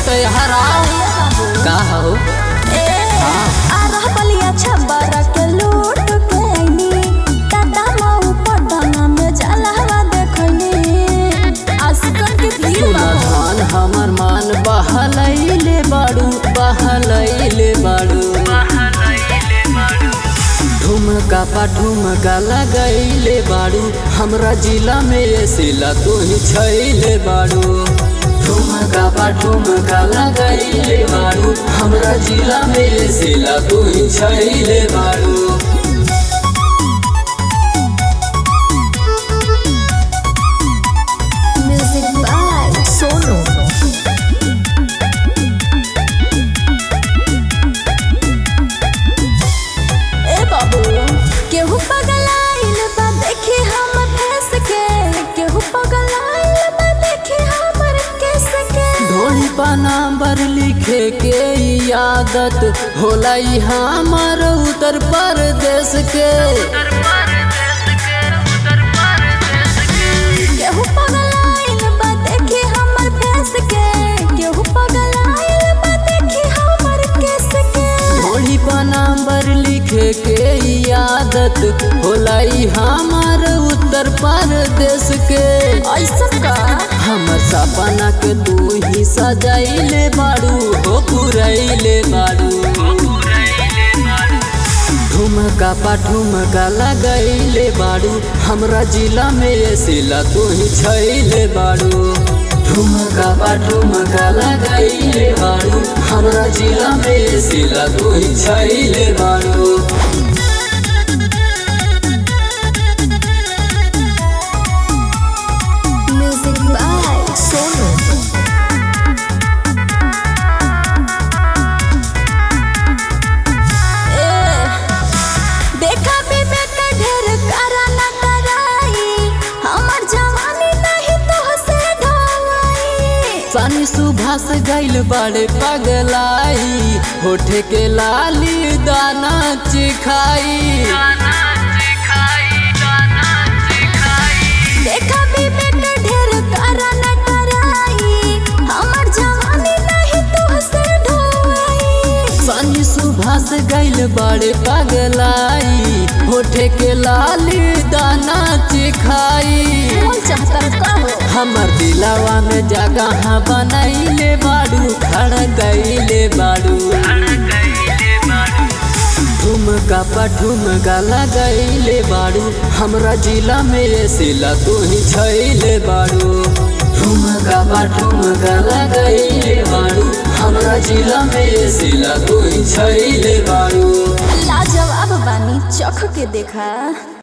तो यहाँ आओ का हो ए आ रह बलिया छबर के लूट के आईनी दादा माऊ पटना में जलहवा देखनी आशिकन के भीड़ सुना बा धान हमर मान बहलैले बाड़ू बहलैले बाड़ू ठुमका पा ठुमका लगैले बाड़ू हमरा जिला में ये सिला तू ही छैले बाड़ू ठुमका पा ठुमका लगैले बाड़ू हमरा जिला में ये सिला तू ही छैले बाड़ू म्यूजिक बाय सोनू ए बाबू केहू पगलाइल बा देखी हम फंस के केहू पगलाइल बा देखी हमर केस के ढोली पर नंबर लिखे के ई आदत होला ई हमर उत्तर प्रदेश के केहू पगलाइल बा देखी हमर फेस के केहू पगलाइल बा देखी हमर केस के ढोली पर नंबर लिखे के ई आदत होला ई हमर उत्तर प्रदेश के ऐसन का हमर सपना के तू ही सजाइले बाड़ू हो पुरैले बाड़ू ठुमका पा ठुमका लगैले बाड़ू हमरा जिला में ये सिला तू ही छैले बाड़ू ठुमका पा ठुमका लगैले बाड़ू हमरा जिला में ये सिला तू ही छैले बाड़ू म्यूजिक बाय सोनू देखा विवेक ढेर करा न कराई हमर जवानी नहीं तो से ढोई सानी सुभाष गैल बड़े पगलाई होठे के लाली दाना चिखाई देखा विवेक ढेर करा न कराई हमर जवानी नहीं तो से ढोई सानी सुभाष गैल बड़े पगलाई होठे के लाली दाना चिखाई कौन चाहता का हो हमर दिलावा में जगह बनैले बाड़ू खड़ गईले बाड़ू ठुमका पा ठुमका लगैले बाड़ू हमरा जिला में ये सिला तू ही छैले बाड़ू ठुमका पा ठुमका लगैले बाड़ू हमरा जिला में ये सिला तू ही छैले बाड़ू लाजवाब बानी चख के देखा